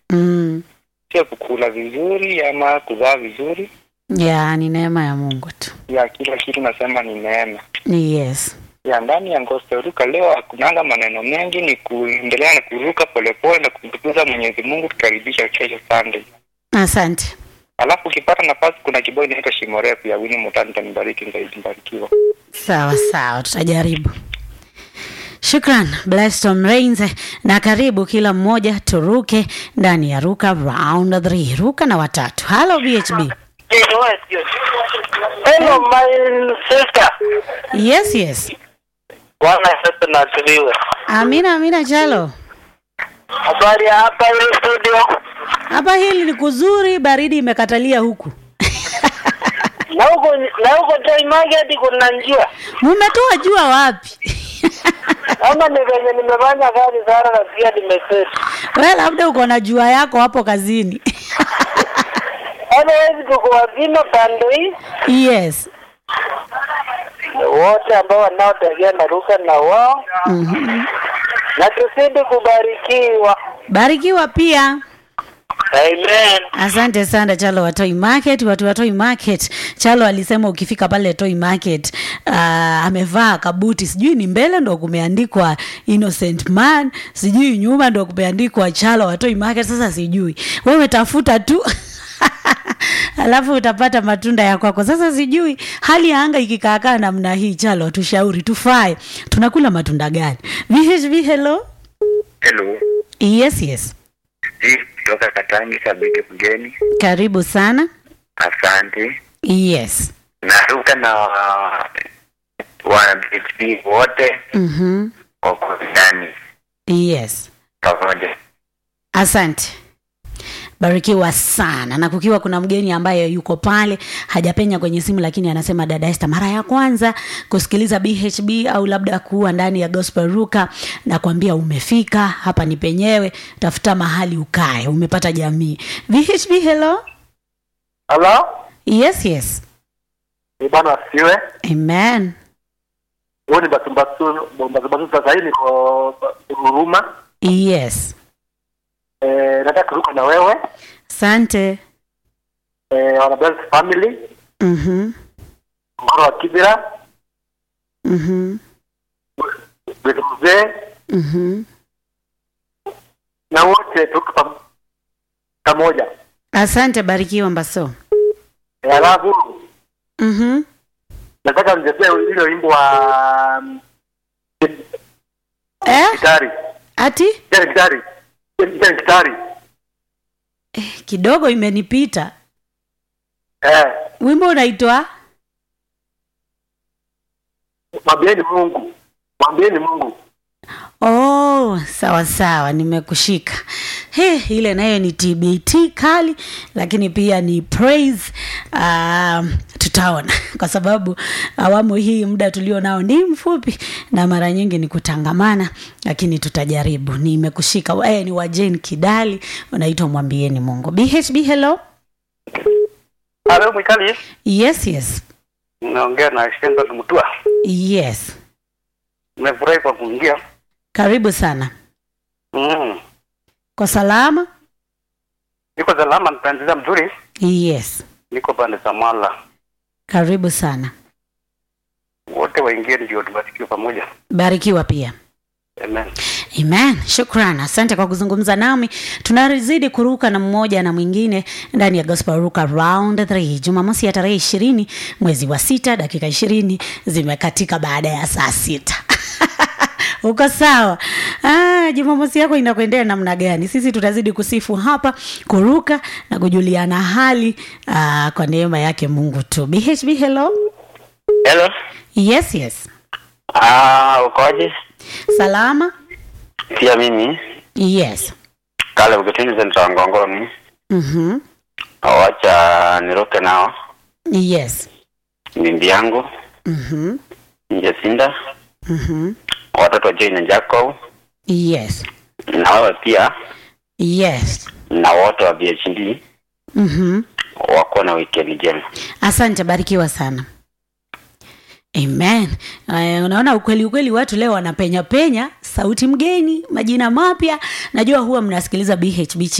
mm. sio kukula vizuri ama kuvaa vizuri ya ni neema ya mungu tu ya kila kitu nasema ni neema yes ya ndani ya Gospel Ruka leo hakunanga maneno mengi, ni kuendelea na kuruka polepole na kumtukuza Mwenyezi Mungu, tukaribisha kesho Sunday. asante Alafu ukipata nafasi, kuna kibao inaitwa Shimo Refu ya Winnie Mutani, tanibariki zaidi, mbarikiwa. sawa sawa tutajaribu shukran bleston rains na karibu kila mmoja turuke ndani ya ruka round 3 ruka na watatu halo bhb Hello my sister. yes yes Bwana Yesu na asifiwe. amina amina chalo Habari ya hapa ile studio. hapa hili ni kuzuri baridi imekatalia huku Na huko na huko Toy Market kuna njia. mumetoa jua wapi Ama ni venye nimefanya kazi sana na pia nimeseti. we labda uko na jua yako hapo kazini Otherwise tuko wazima pande hii. yes Wote ambao wanaotegea na ruka na wao mm-hmm. na tuzidi kubarikiwa. barikiwa pia Amen. asante sana chalo wa toy market watu wa toy market chalo alisema ukifika pale toy market uh, amevaa kabuti sijui ni mbele ndo kumeandikwa innocent man sijui nyuma ndo kumeandikwa chalo wa toy market sasa sijui wewe tafuta tu alafu utapata matunda ya kwako sasa sijui hali ya anga ikikaakaa namna hii chalo tushauri tufae tunakula matunda gani vhb hello Hello, yes yes hii kutoka Katangi, Sabiti mgeni. karibu sana Asante. yes Naruka na wana BHP wote mm-hmm. wako ndani yes pamoja. asante barikiwa sana na kukiwa kuna mgeni ambaye yuko pale hajapenya kwenye simu lakini anasema dada Esther mara ya kwanza kusikiliza bhb au labda kuwa ndani ya gospel ruka na kuambia umefika hapa ni penyewe tafuta mahali ukae umepata jamii bhb hello Hello? yes yes Ni bwana asifiwe. amen Huyu ni basumbasu basumbasu sasa hivi niko Huruma. yes Eh, nataka kuruka na wewe. asante Eh, wana bless family. mm-hmm. Ngoro wa Kibira. Mm-hmm. Wetu mzee Mm-hmm. na wote tuko pam- pamoja. asante barikiwa mbaso Eh, Alafu mm-hmm. nataka nichezee ile wimbo wa mm, eh? gitari. ati Ile gitari. Ile gitari. eh, kidogo imenipita Eh, wimbo unaitwa mwambieni Mungu. Mwambieni Mungu. oh sawa sawa nimekushika he ile nayo ni tbt kali lakini pia ni praise um, tutaona kwa sababu awamu hii muda tulio nao ni mfupi na mara nyingi ni kutangamana lakini tutajaribu nimekushika eh, ni wajen kidali unaitwa mwambieni mungu bhb hello Halo Mwikali. yes yes Naongea na Shenzo Mtua. yes Nimefurahi kwa kuingia. karibu sana Mm. kwa salama Niko salama nitaendelea mzuri. yes Niko pande za Mwala. karibu sana Wote waingie ndio tubarikiwe pamoja. barikiwa pia Amen. amen shukran asante kwa kuzungumza nami tunazidi kuruka na mmoja na mwingine ndani ya gospel ruka round 3 jumamosi ya tarehe ishirini mwezi wa sita dakika ishirini zimekatika baada ya saa sita uko sawa ah, jumamosi yako inakuendea namna gani sisi tutazidi kusifu hapa kuruka na kujuliana hali ah, kwa neema yake mungu tu bhb hello Hello. yes yes Ah, ukoje? salama Pia mimi yes kale ukitini senta ngongoni. mm-hmm. Wacha niruke nao. yes Mimbi yangu mm-hmm. Jacinda, Mm-hmm. watoto wa Jane na Jacob yes na wewe pia yes na wote wa BHD mm-hmm. wako na wikendi njema. asante barikiwa sana amen uh, unaona ukweli ukweli watu leo wanapenya penya sauti mgeni majina mapya najua huwa mnasikiliza bhb